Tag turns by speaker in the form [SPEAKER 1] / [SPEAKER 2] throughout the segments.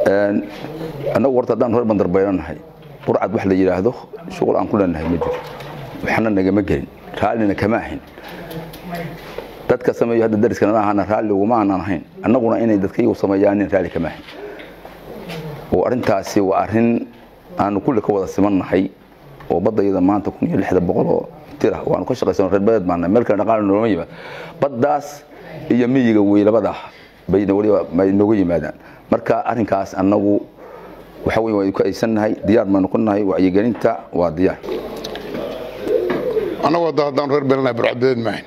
[SPEAKER 1] annagu horta haddaan reer bandarbaylanahay burcad wax la yidhaahdo shuqul aan ku leenahay ma jiro waxna nagama gelin raallina kama ahayn dadka sameeyo hadda dariska nala ahana raalli uguma aanan ahayn annaguna inay dadkaygu sameeyaanin raalli kama ahayn oo arrintaasi waa arrin aanu kulli ka wada simannahay oo baddayada maanta kun iyo lixda boqol oo tira waanu ka shaqaysano reer badeed baana meel kale dhaqaale nooma yimaad baddaas iyo miyiga wey labadaa bayna weliba may nooga yimaadaan marka arrinkaas annagu waxa wey waan ku aysannahay diyaar baanu ku nahay wacyigelinta waa diyaar
[SPEAKER 2] annagoo da haddaan reer beelanahay burcadbadeed maahayn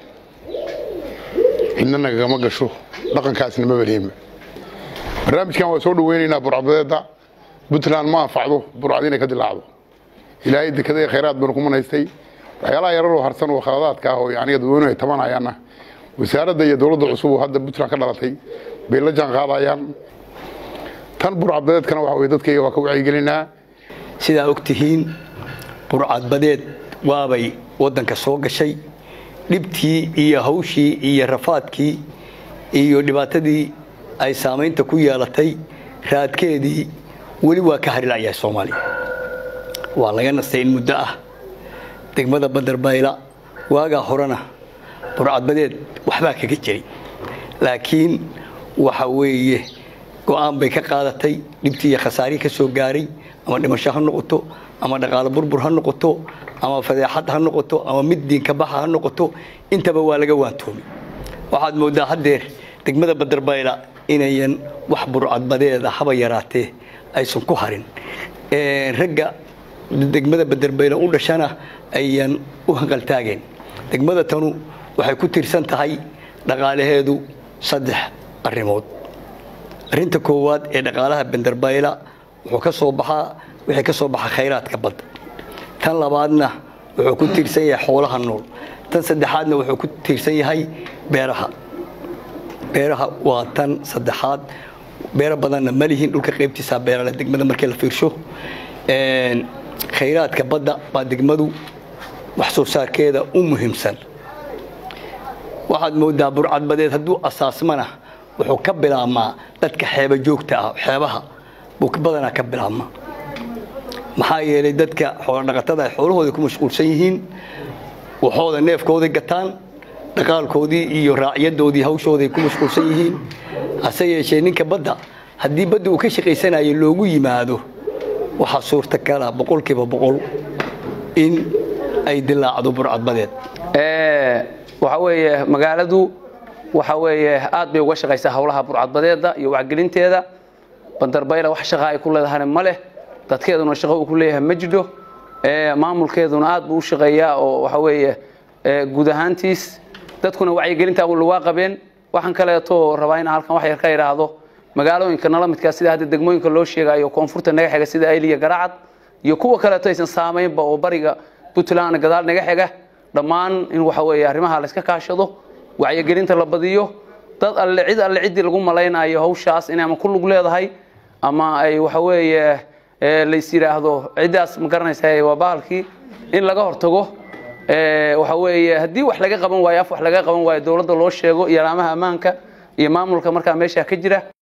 [SPEAKER 2] cidna nagagama gasho dhaqankaasna ma baliima barnaamijkan waa soo dhaweynaynaa burcadbadeedda puntland ma anfacdo burcad inay ka dilaacdo ilaahay dekada khayraad baynu ku manaystay waxyaalaha yararoo harsan oo khaladaadka ah oo yani dadweynuhu ay tabanayaanna wasaaradda iyo dowladda cusub oo hadda puntland ka dhalatay bay la jaan qaadayaan tan burcadbadeedkana waxa weye dadkayga waa ka wacyigelinaa
[SPEAKER 3] sidaa og tihiin burcadbadeed waabay waddanka soo gashay dhibtii iyo hawshii iyo rafaadkii iyo dhibaatadii ay saamaynta ku yeelatay raadkeedii weli waa ka harilayahay soomaaliya waa laga nastay in muddo ah degmada bandarbayla waagaa horena burcadbadeed waxbaa kaga jiray laakiin waxa weeye go'aan bay ka qaadatay dhibtii iyo khasaarihii ka soo gaaray ama dhimasho ha noqoto ama dhaqaalo burbur ha noqoto ama fadeexad ha noqoto ama mid diinka baxa ha noqoto intaba waa laga waantoomay waxaad mooddaa haddeer degmada bandarbayla inayan wax burcadbadeeda haba yaraatee aysan ku harin ragga degmada bandarbayla u dhashana ayan u hanqaltaageen degmada tanu waxay ku tiirsan tahay dhaqaalaheedu saddex arrimood arrinta koowaad ee dhaqaalaha bandarbayla wuxuu ka soo baxaa wixii ka soo baxa khayraadka badda tan labaadna wuxuu ku tiirsan yahay xoolaha nool tan saddexaadna wuxuu ku tiirsan yahay beeraha beeraha waa tan saddexaad beero badanna ma lihin dhulka qaybtiisaa beerale degmada markii la fiirsho khayraadka badda baa degmadu wax soo saarkeeda u muhiimsan waxaad moodaa burcadbadeed hadduu asaasmana wuxuu ka bilaabmaa dadka xeeba joogta ah xeebaha buu badanaa ka bilaabmaa maxaa yeelay dadka xoolodhaqatada ay xoolahooda ku mashquulsan yihiin waxooda neefkooday gataan dhaqaalkoodii iyo raacyadoodii hawshooday ku mashquulsan yihiin hase yeeshee ninka badda haddii badda uu ka shaqaysanayo loogu yimaado waxaa suurtakala boqolkiiba boqol in ay dilaacdo burcadbadeed
[SPEAKER 4] waxa weeye magaaladu waxa weeye aad bay uga shaqaysaa howlaha burcadbadeeda iyo wacgelinteeda bandarbayla wax shaqa ay ku leedahana ma leh dadkeeduna shaqo uu ku leeyahay ma jidho maamulkeeduna aad buu u shaqeeyaa oo waxa weeye guud ahaantiis dadkuna wacyigelinta waa qabeen waxaan kaleeto rabaa inaan halkan wax yar ka idhaahdo magaalooyinka nala midkaa sida hadda degmooyinka loo sheegayo koonfurta naga xiga sida ayliya garacad iyo kuwa kaleeto aysan saamaynba oo bariga puntland gadaal naga xiga dhammaan in waxa weeye arrimaha la iska kaashado wacyigelinta la badiyo dad alle cid alle ciddii lagu malaynayo hawshaas inay ama ku lug leedahay ama ay waxa weeye lays yidhaahdo ciddaas ma garanaysa waa bahalkii in laga hortago waxa weeye haddii wax laga qaban waayo af wax laga qaban waayo dowladda loo sheego iyo alaamaha ammaanka iyo maamulka markaa meesha ka jira